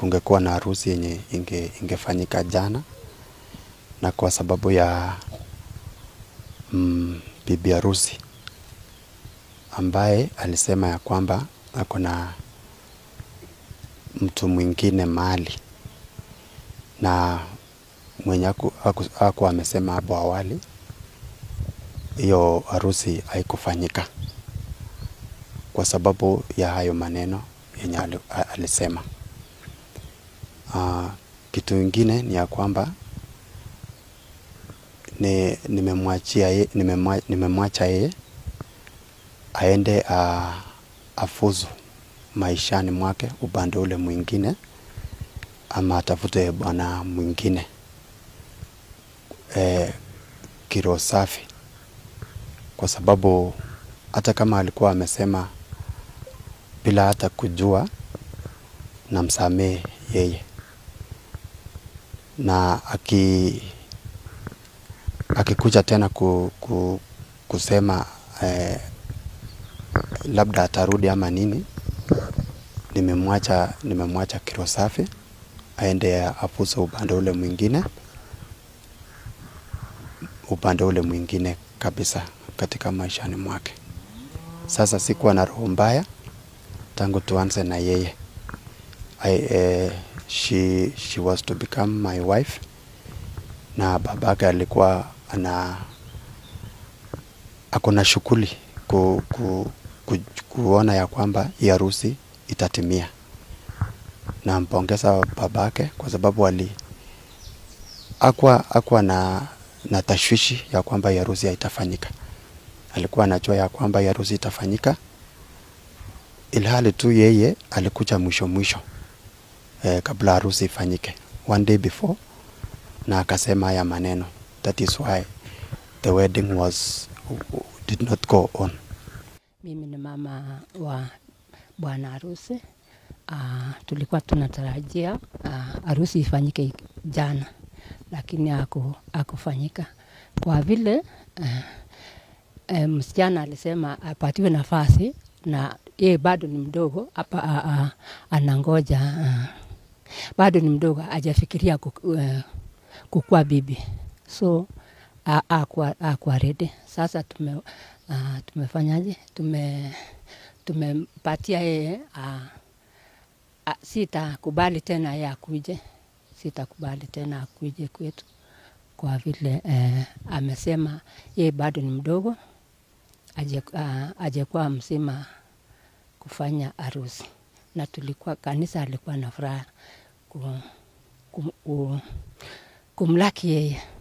kungekuwa na harusi yenye inge, ingefanyika jana, na kwa sababu ya mm, bibi harusi ambaye alisema ya kwamba ako na mtu mwingine mahali na mwenye aku, aku, aku amesema hapo awali, hiyo harusi haikufanyika kwa sababu ya hayo maneno yenye ali- a- alisema. Uh, kitu ingine ni ya kwamba ni nimemwachia ye, nimemwa- nimemwacha yeye aende uh, afuzu maishani mwake upande ule mwingine, ama atafute bwana mwingine e, kiro safi, kwa sababu hata kama alikuwa amesema bila hata kujua, namsamehe yeye na aki akikuja tena ku, ku, kusema eh, labda atarudi ama nini, nimemwacha nimemwacha kiro safi aende afuse upande ule mwingine, upande ule mwingine kabisa katika maishani mwake. Sasa sikuwa na roho mbaya tangu tuanze na yeye. I, eh, she, she was to become my wife na babake alikuwa ana ako na shughuli ku, ku, ku, kuona ya kwamba hii harusi itatimia. Nampongeza babake kwa sababu ali akwa akwa na, na tashwishi ya kwamba hii harusi haitafanyika. Alikuwa anajua ya kwamba hii harusi itafanyika, ilhali tu yeye alikuja mwisho mwisho eh, kabla harusi ifanyike one day before, na akasema haya maneno, that is why the wedding was did not go on. Mimi ni mama wa bwana harusi. Uh, tulikuwa tunatarajia uh, harusi ifanyike jana, lakini haku, hakufanyika kwa vile uh, uh, msichana alisema apatiwe nafasi na yeye bado ni mdogo hapa, uh, uh, anangoja uh, bado ni mdogo, hajafikiria kuku, uh, kukuwa bibi so akuwa akuwa ready. Sasa tume uh, tumefanyaje? Tume tumempatia yeye uh, uh, sitakubali tena yeye akuje, sitakubali tena akuje kwetu kwa vile uh, amesema yeye bado ni mdogo, aje uh, ajekuwa mzima kufanya harusi, na tulikuwa kanisa alikuwa na furaha ku, kum, ku, kumlaki yeye